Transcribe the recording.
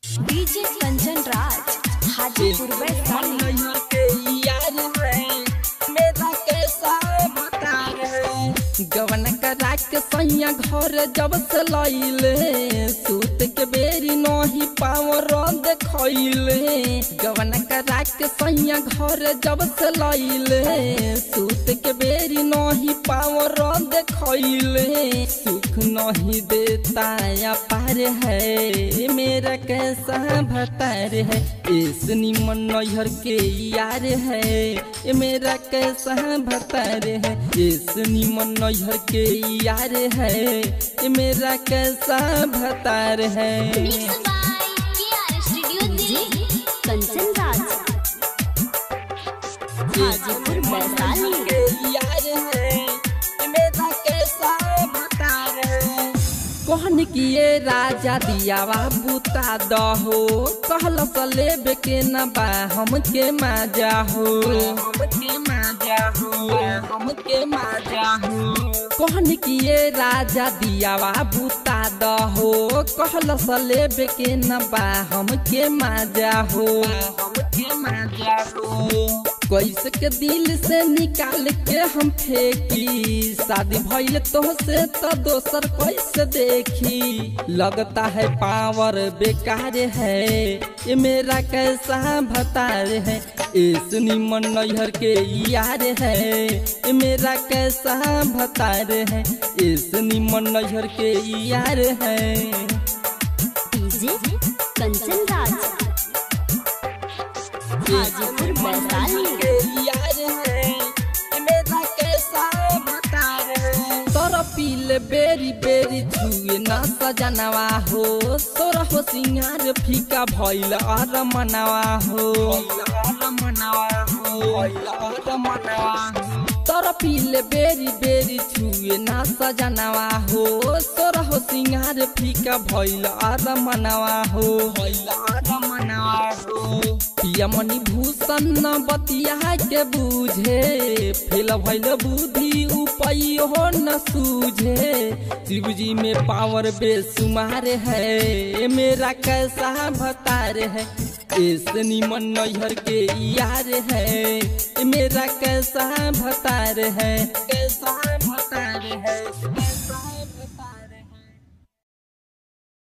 DJ Kanchan Raj Hajipur Vaishali नैहर के यार है मेरा कैसा बता रहे गवन करा के सैया घर जब से लैले सूत के बेरी नहीं पावर देखैले गवन करा के सैया घर जब से लैले सूत के बेरी नहीं पावर देखैले सुख नहीं देता या पार है मेरा कैसा भतार है इस निमन नैहर के यार है ये मेरा कैसा भतार है इस निमन नैहर के यार है ये मेरा कैसा भतार है Mixed by KR Studio Delhi. Kanchan Raj Hajipur Vaishali के यार है ये मेरा कैसा भतार है कहन किए राजा दियावा बुता दहो कहल लेबे के न बा हमके माजा हो हमके माजा हो हमके माजा हो कहन किए राजा दियावा बुता दहो कहल लेबे के न बा हमके माजा हो हमके माजा हो कैसे के दिल से निकाल के हम फेंकी शादी भइल तो से तो दोसर कैसे देखी लगता है पावर बेकार है ये मेरा कैसा भतार है इस निमन नैहर के यार है ये मेरा कैसा भतार है इस निमन नैहर के यार है डीजे कंचन राज हाजीपुर वैशाली यार है ये मेरा कैसा भतार है तोरा पीले बेरी बेरी छुए ना सजनवा हो तोरा हो सिंगार फीका भइल अर मनवा हो मनवा हो मनवा तोरा पीले बेरी बेरी छुए ना सजनवा हो तोरा हो सिंगार फीका भइल अर मनवा हो भइल अर मनवा हो पिया मणि भूषण न बतिया के बूझे फेल भइल बुद्धि उपाय हो न सूझे शिवजी में पावर बेसुमार है मेरा कैसा भतार है इस निमन नैहर के यार है मेरा कैसा भतार है कैसा भतार है